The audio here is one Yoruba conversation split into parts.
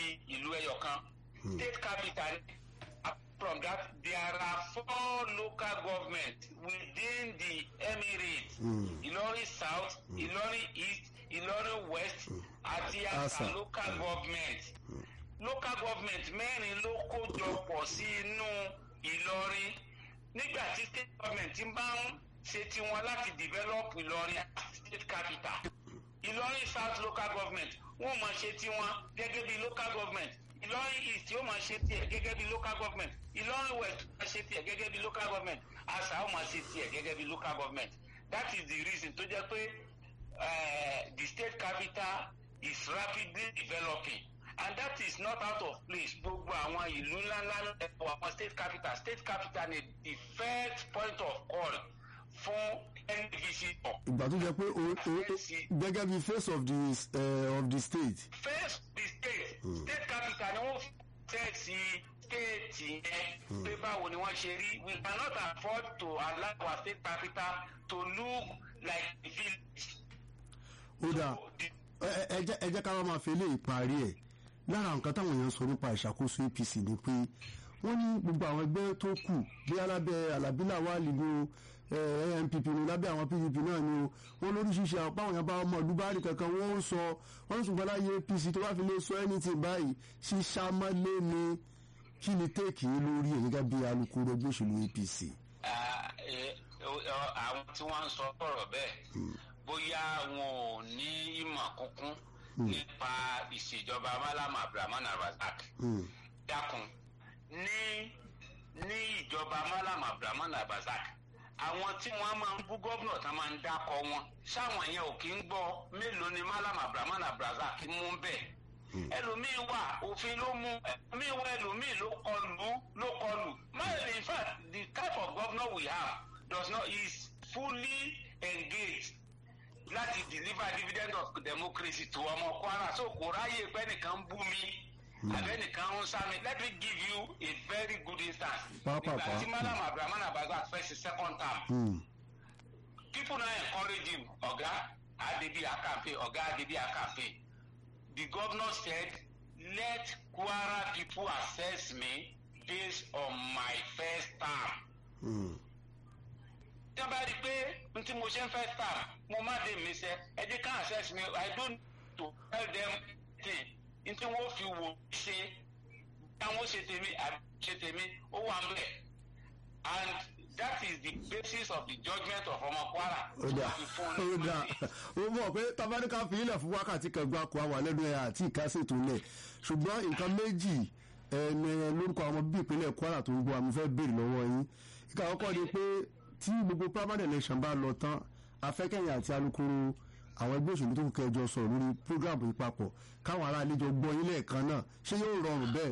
ìlú ẹyọ kan state capital from that there are four local governments within the emirates ìlọrin south ìlọrin east ìlọrin west àti asa local government local government mẹ́rin ló kó jọ pọ̀ sí inú ìlọrin nígbà tí state government ń bá ń ṣe tiwọn láti develop ìlọrin state capital ìlọrin south local government wọn máa ṣe tiwọn gẹ́gẹ́ bí local government ìlọrin east yóò máa ṣe tiẹ̀ gẹ́gẹ́ bí local government ìlọrin west máa ṣe tiẹ̀ gẹ́gẹ́ bí local government asa ó máa ṣe tiẹ̀ gẹ́gẹ́ bí local government that is the reason tó jẹ́ pé uh, the state capital is rapidly developing and that is not out of place gbogbo àwọn ìlú ńláńlá ẹ̀kọ́ àwọn state capital state capital ni the first point of call fún any visitor. ìgbà tó jẹ pé o o gẹ́gẹ́ bí face of the uh, of the state. first the state mm. state capital ni wọ́n fẹ́ sí state yẹn pé báwo ni wọ́n ṣe rí we cannot afford to allow our state capital to look like a village. ó dáa ẹ jẹ́ ká wá máa fi eléyìí parí ẹ̀ lára nǹkan táwọn èèyàn sọ nípa ìṣàkóso apc ni pé wọ́n ní gbogbo àwọn ẹgbẹ́ tó kù bí alábẹ́ alábílà wà nínú npp ní lábẹ́ àwọn pdp náà ni o wọ́n lóríṣiríṣi àwọn báwọn yẹn bá ọmọ ọdúnbárì kankan wọ́n ń sọ wọ́n ṣùgbọ́n láyé apc tó bá fi lè sọ anything báyìí ṣíṣàmọ́lé ni kí ni téèkì yín lórí ẹ̀ gẹ́gẹ́ bí alukoro ẹgbẹ́ òṣèlú apc. àwọn tí wọ́n ń sọ ọ̀rọ̀ bẹ́ẹ̀ bóyá wọn ò ní ìmọ̀ kúnkún nípa ìṣèjọba malam abdulrahman abdulrasaq dákun ní ní ìjọba malam abdulrahman abdulrasaq àwọn tí wọn máa ń bú gómìnà tán máa ń dákọ wọn sáwọn yẹn ò kí ń gbọ mélòó ni malam abdulrahman abdulrasaq mú bẹ́ẹ̀ ẹlòmíín wà òfin ló mú ẹlòmíín wà ẹlòmíín ló kọlù ló kọlù máyèlè in fact the type of governor we have does not is fully engaged láti deliver dividend of democracy to ọmọ kwara so kò ráyè pé nìkan ń bú mi abẹnikan ń sá mi let me give you a very good instance nígbà tí madam abdulrahman abazak fẹ́ ṣe second term mm. people now encourage him ọ̀gá adebi akampe ọ̀gá adebi akampe the governor said let kwara people assess me based on my first term. Mm tí wọ́n bá rí i pé n tí mo ṣe ń fẹ́ star mo má dé mi sẹ́ ẹ jẹ́ ká access me i don't to tell them thing n tí wọ́n fi wò ṣe táwọn ṣe tèmi àbí ṣe tèmi ó wà ń bẹ̀ and that is the basis of the judgement of ọmọ kwara. ó dà ó dà ó mọ̀ pé tabaníkà fi ilẹ̀ fún wákàtí kan gbáko àwà lẹ́nu ẹ̀ àti ìkásètò lẹ̀ ṣùgbọ́n nǹkan méjì ẹni lórúkọ àwọn bíi ìpínlẹ̀ kwara tó ń gbọ́ àmúfẹ́ béèrè lọ́wọ́ yín ìkà àkọ́kọ́ ni pé tí gbogbo primary election bá lọ tán afẹ́kẹ̀yìn àti alukoro àwọn ẹgbẹ́ òṣèlú tó kù kẹjọ sọ̀rọ̀ lórí program yìí papọ̀ káwọn ará àlejò gbọ́ yín lẹ́ẹ̀kan náà ṣé yóò rọrùn bẹ́ẹ̀.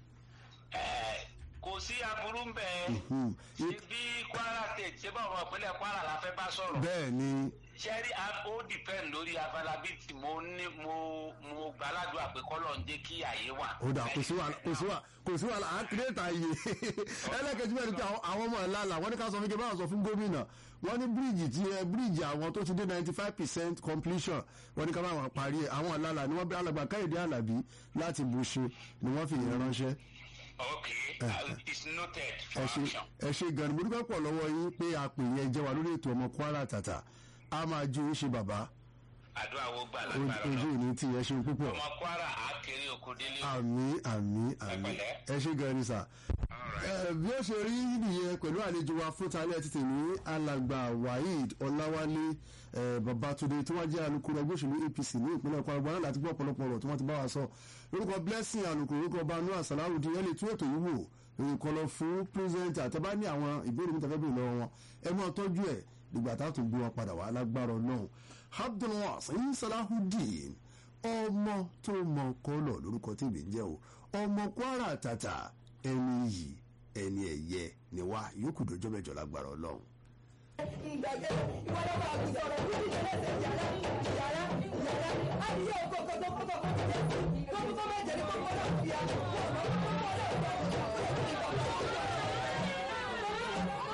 kò sí aburú ń bẹ ṣe bí kwara state ṣé bá ọmọ ìpínlẹ̀ kwara la fẹ́ bá sọ̀rọ̀. bẹ́ẹ̀ ni. ṣẹ́rí ó depend lórí availability mo ní mo mo gbàládùn àpékọ́lọ̀ ń jẹ́ kí àyè wà. ó dà kò sí wàhálà kò sí wàhálà kò sí wàhálà à ń kírètà àyè ẹlẹ́kẹ̀jú bẹ́ẹ̀ ni pé àwọn ọmọ ẹ̀ lálà wọ́n ní ká sọ fún kí báwọn sọ fún gómìnà wọ́n ní bíríìjì tí ẹ bíríìjì àwọn tó ti dé ninety five percent completion wọ́n ní ká báwọn parí ẹ̀ àwọn lálà ni wọ́n bí alàgbà káyọ̀dé àlàbí láti bù ṣe ni wọ́n fi yẹn ránṣẹ́. ok uh, it's noted for action. ẹ ṣe gan ni mo dúpẹ́ pọ̀ lọ́wọ́ yín pé àpè yẹn jẹ́ wa lórí ètò ọmọ kwara tàtà a máa ju ṣe bàbá. àdúrà wo gbà lágbára ojú ìní tí ẹ ṣe púpọ̀. ọmọ kwara àkèrè oko délé. àmì àmì àmì ẹ ṣe gan ni sà. bí ó ṣe rí nìyẹn pẹ̀lú àlejò wa fún talẹ́ títì ní alàgbà waheed ọláwálé babatunde tí wọ́n jẹ́ alukoro ẹgbẹ́ òṣèlú apc ní ìpínlẹ̀ kwara gbọ́dọ̀ láti gbọ́ ọ̀pọ̀lọpọ̀ ọ̀rọ̀ tí wọ́n ti bá wa sọ lórúkọ blessing alukoro orúkọ banu asalawudi ẹ lè tún ètò yìí wò nǹkan lọ fún pírẹsidẹ́ntì àtẹ́bá ní àwọn ìbéèrè mi tẹ́fẹ́ bèrè lọ́wọ́ wọn ẹ máa tọ́jú ẹ̀ dìgbà tá a tún gbé wọn padà wá lágbára ọlọ́run abdulwasin salahudeen ọmọ tó mọ kọlọ lórúkọ tí ìbí ń jẹ o ọmọ kwara tata ẹni yìí ẹni ẹyẹ ni wá yòókù dọjọ́ mẹ́jọ lágbára ọlọ́run. ìgbàgbé ìwádọ́gba àti sọ̀rọ̀ ní ìṣẹ̀lẹ̀ yàrá yàrá yàrá àdìyẹ òkòkò tó kókò kó ti dé sí kókó tó mẹ́jẹ ní kókó náà fi àná kó ọ̀nà kókó náà fi àná kó ọ̀nà kókó náà fi àná.